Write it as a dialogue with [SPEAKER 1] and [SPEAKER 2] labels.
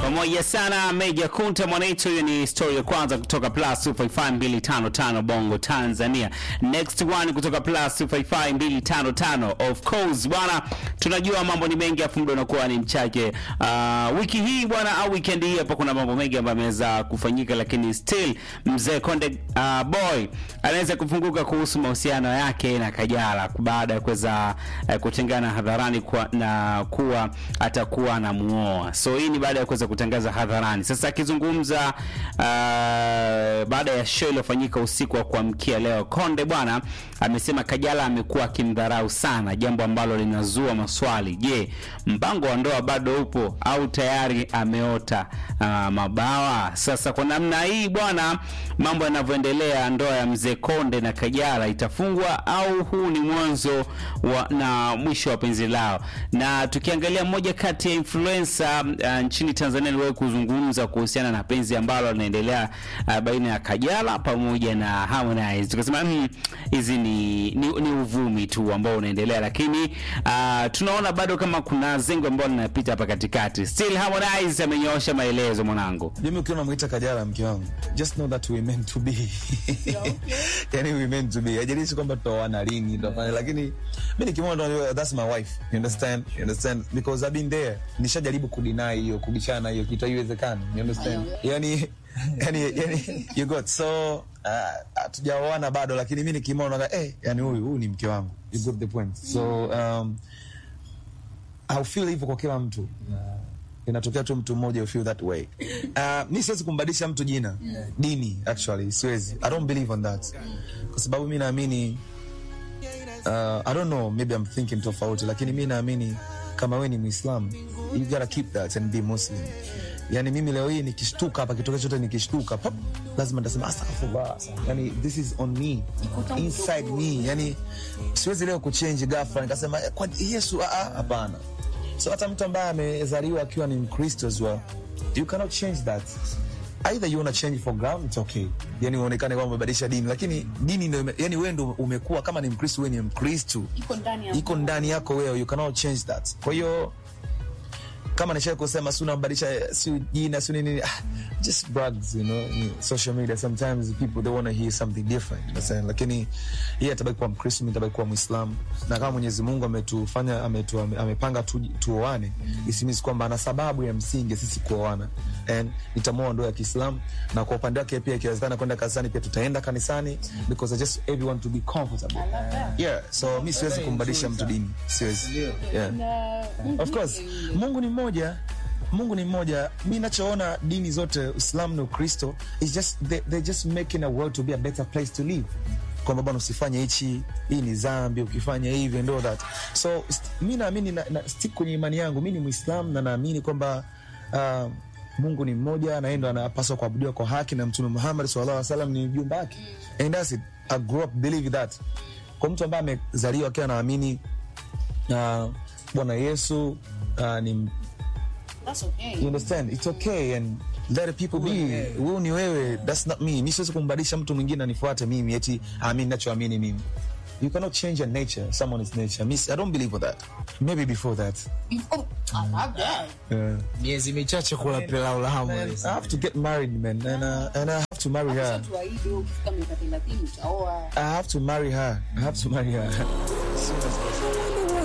[SPEAKER 1] pamoja sana Meja Kunta Mwanaito. Hiyo ni story ya kwanza kutoka Plus 255 Bongo Tanzania. Next one kutoka Plus 255 of course bwana, tunajua mambo ni mengi, afu muda unakuwa ni mchache. Uh, wiki hii bwana, au weekend hii hapa kuna mambo mengi ambayo yameweza kufanyika, lakini still mzee Konde uh, boy anaweza kufunguka kuhusu mahusiano yake na Kajala baada ya kuweza uh, kutengana hadharani kwa, na kuwa atakuwa anamuoa. So hii ni baada ya kuweza kutangaza hadharani. Sasa akizungumza uh, baada ya show iliyofanyika usiku wa kuamkia leo, Konde bwana amesema Kajala amekuwa akimdharau sana, jambo ambalo linazua maswali. Je, mpango wa ndoa bado upo au tayari ameota uh, mabawa? Sasa kwa namna hii bwana, mambo yanavyoendelea, ndoa ya mzee Konde na Kajala itafungwa au huu ni mwanzo wa, na mwisho wa penzi lao? Na tukiangalia mmoja kati ya influencer uh, nchini Tanzania aliwahi kuzungumza kuhusiana na penzi ambalo linaendelea uh, baina ya Kajala pamoja na Harmonize, tukasema hizi hmm, ni, ni, ni uvumi tu ambao unaendelea, lakini uh, tunaona bado kama kuna zengo ambalo linapita hapa katikati. Still Harmonize amenyoosha maelezo, mwanangu.
[SPEAKER 2] Mimi ukiwa unamwita Kajala mke wangu, just know that we meant to be. Yani we meant to be. Haijalishi kwamba tutaoana lini, tutafanya lakini mimi nikimwona that's my wife. You understand? You understand? Because I've been there. Nishajaribu kudeny hiyo, kubishana hiyo kitu haiwezekani. You understand? Yani yani yani you got so hatujaoana uh, bado lakini mimi nikimwona eh, yani huyu huyu ni mke wangu. You got the point. So um I feel hivyo kwa kila mtu. Inatokea tu mtu mmoja you feel that way. Uh, mi siwezi kumbadilisha mtu jina yeah. Dini actually siwezi. I don't believe on that. Kwa sababu mi naamini uh, I don't know maybe I'm thinking tofauti, lakini mi naamini kama we ni Muislam you gotta keep that and be Muslim. Yani mimi leo hii nikishtuka hapa kitokea chote nikishtuka pop, lazima nitasema astaghfirullah. Yani this is on me inside me. Yani siwezi leo kuchange ghafla nikasema kwa Yesu hapana. So hata mtu ambaye amezaliwa akiwa ni Mkristo as well, you cannot change that. Either you wanna change for ground, it's okay. Yani uonekane kwamba umebadilisha dini, lakini dini ndio, yani wewe ndio umekuwa kama ni Mkristo, wewe ni Mkristo, iko ndani yako wewe, you cannot change that. Kwa hiyo kama nishawahi kusema si unabadilisha si jina si nini, ah, just brags you know, social media sometimes people they want to hear something different you know, lakini yeye atabaki kuwa Mkristo, mimi nitabaki kuwa Muislamu, na kama Mwenyezi Mungu ametufanya ametu, amepanga tu, tuoane, isimisi kwamba ana sababu ya msingi sisi kuoana, and nitamuoa ndoa ya Kiislamu, na kwa upande wake pia ikiwezekana kwenda kanisani pia tutaenda kanisani because I just everyone to be comfortable yeah, so mimi siwezi kumbadilisha mtu dini, siwezi yeah. Of course Mungu ni mmoja Mungu ni mmoja. Mi nachoona dini zote Uislamu na Ukristo is just they, they're just making a world to be a better place to live, kwamba bwana usifanye hichi, hii ni dhambi, ukifanya hivi and all that. So mi naamini na, na stick kwenye imani yangu. Mi ni Muislamu na naamini kwamba uh, Mungu ni mmoja na yeye ndo anapaswa kuabudiwa kwa haki, na Mtume Muhammad sallallahu alaihi wasallam ni mjumbe wake, and that's it. I grew up believe that. Kwa mtu ambaye amezaliwa akiwa anaamini uh, Bwana Yesu uh, ni
[SPEAKER 3] That's okay.
[SPEAKER 2] You understand? It's okay and let the people be. Wewe ni wewe, that's not me. Mimi siwezi kumbadilisha mtu mwingine anifuate mimi eti aamini ninachoamini mimi. You cannot change your nature, someone's nature. Miss, I don't believe for that. Maybe before that.
[SPEAKER 3] Before, I love that.
[SPEAKER 2] Yeah.
[SPEAKER 4] miezi michache kula pilau la Harmonize.
[SPEAKER 2] I have to get married, man, and uh, and I have to marry her.
[SPEAKER 3] Sasa tuahidi ukifika miaka 30 utaoa.
[SPEAKER 2] I have to marry her. I have to marry her.